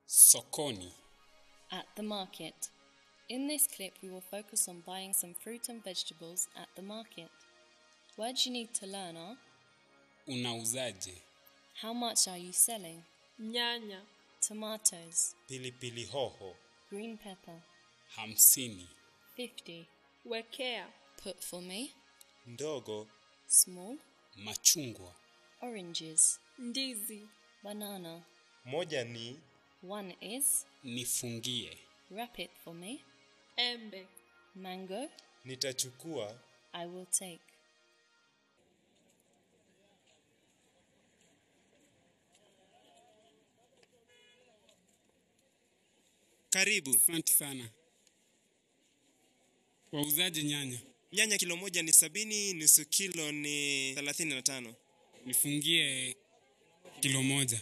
Sokoni. At the market. In this clip, we will focus on buying some fruit and vegetables at the market. Words you need to learn are Unauzaje? how much are you selling? nyanya, Tomatoes, pilipili hoho, green pepper, Hamsini. 50. wekea, Put for me, ndogo, small, Machungwa. oranges, ndizi, banana. moja ni One is, Nifungie. wrap it for me, embe, mango, nitachukua, I will take. Karibu. Asante sana. Wauzaje nyanya? Nyanya kilo moja ni sabini, nusu kilo ni thelathini na tano. Nifungie kilo moja.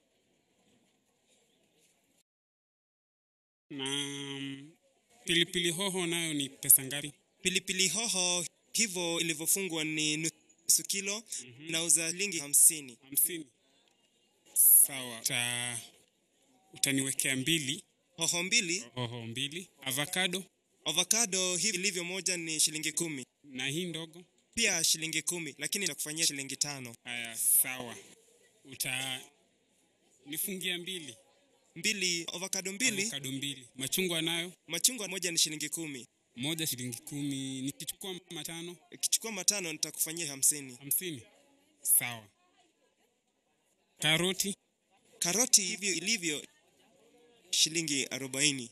Na mm, pilipili hoho nayo ni pesa ngapi? Pilipili hoho hivyo ilivyofungwa ni nusu kilo, nauza shilingi hamsini. Hamsini. Sawa. Uta, utaniwekea mbili Hoho mbili, hoho mbili, avocado avocado hivi ilivyo moja ni shilingi kumi, na hii ndogo. pia shilingi kumi, lakini nitakufanyia shilingi tano. Haya, sawa. Uta nifungia mbili, Mbili avocado mbili, avocado mbili, machungwa nayo machungwa moja ni shilingi kumi. moja shilingi kumi. Nikichukua matano Ukichukua matano nitakufanyia hamsini. hamsini. Sawa. Karoti Karoti hivyo ilivyo shilingi arobaini.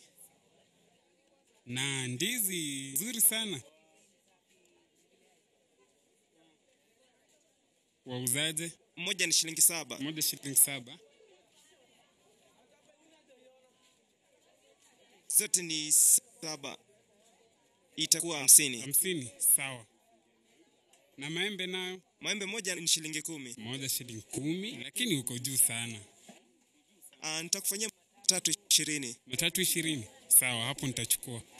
na ndizi nzuri sana. Wauzaje? Moja ni shilingi saba. Moja shilingi saba. Zote ni saba, itakuwa hamsini. hamsini. Sawa. Na maembe nayo Maembe moja ni shilingi kumi. moja shilingi kumi, lakini uko juu sana. Ah, nitakufanyia tatu ishirini. Matatu ishirini. Sawa, hapo nitachukua.